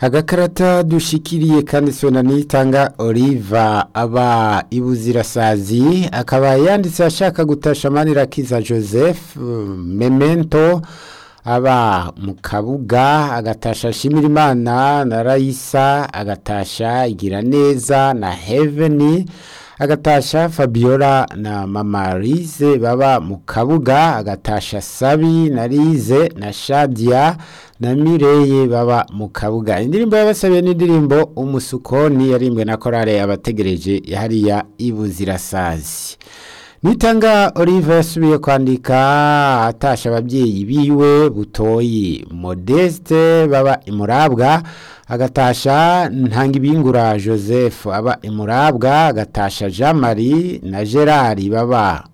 agakarata dushikiriye kandi sona nitanga Oliva aba ibuzirasazi akaba yanditse ashaka gutasha Manirakiza Joseph Memento aba mu kabuga agatasha Shimirimana na Raisa agatasha igira neza na Heaven agatasha Fabiola na Mama Rize baba mu kabuga agatasha Sabi na Rize na Shadia na Mireye baba mu kabuga indirimbo yabasabiye n'indirimbo umusukoni yarimbwe na korale abategereje hariya ibuzirasazi nitanga Olive yasubiye kwandika atasha ababyeyi biwe butoyi Modeste baba imurabwa agatasha ntangibingura Joseph aba imurabwa agatasha Jean Marie na Gerard baba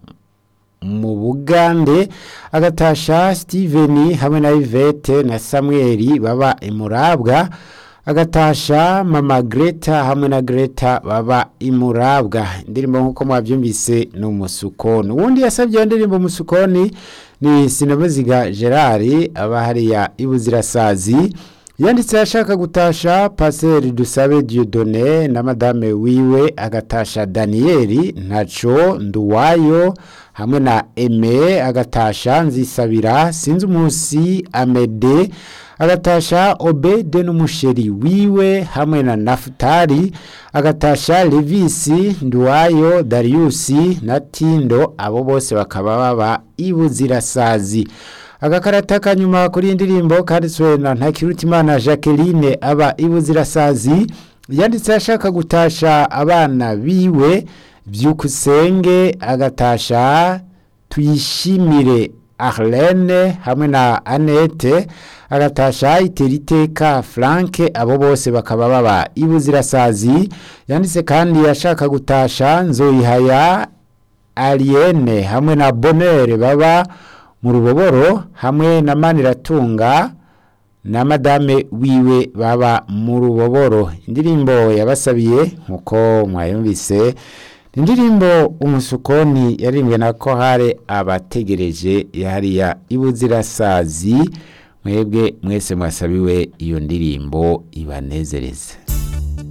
mu Bugande agatasha Steven hamwe na Yvette na Samuel baba imurabwa agatasha mama Greta hamwe na Greta baba imurabwa indirimbo nkuko mwabyumvise ni umusukoni uwundi yasabye indirimbo umusukoni ni Sinamuziga Gerard aba hariya ibuzirasazi yanditse ashaka gutasha Pasteur Dusabe Dieudonné na madame wiwe agatasha Daniel Ntaco Nduwayo hamwe na Aime agatasha Nzisabira sinzi umunsi Amede agatasha Obede n'umusheri wiwe hamwe na Naftali agatasha Levisi Nduwayo Darius na Tindo abo bose bakaba baba ibuzirasazi agakarata kanyuma kuri indirimbo kanditswe na Ntakirutimana Jacqueline aba ibuzirasazi yanditse ashaka gutasha abana biwe byukusenge agatasha tuyishimire Arlene hamwe na Annette agatasha iteriteka Frank abo bose bakaba baba ibuzirasazi yanditse kandi ashaka gutasha nzoyihaya Aliene hamwe na Bonheur baba mu ruboboro hamwe na Maniratunga na madame wiwe baba mu ruboboro indirimbo yabasabiye nkuko mwayumvise indirimbo umusukoni yarimbwe na kohare abategereje hariya ibuzirasazi mwebwe mwese mwasabiwe iyo ndirimbo ibanezereze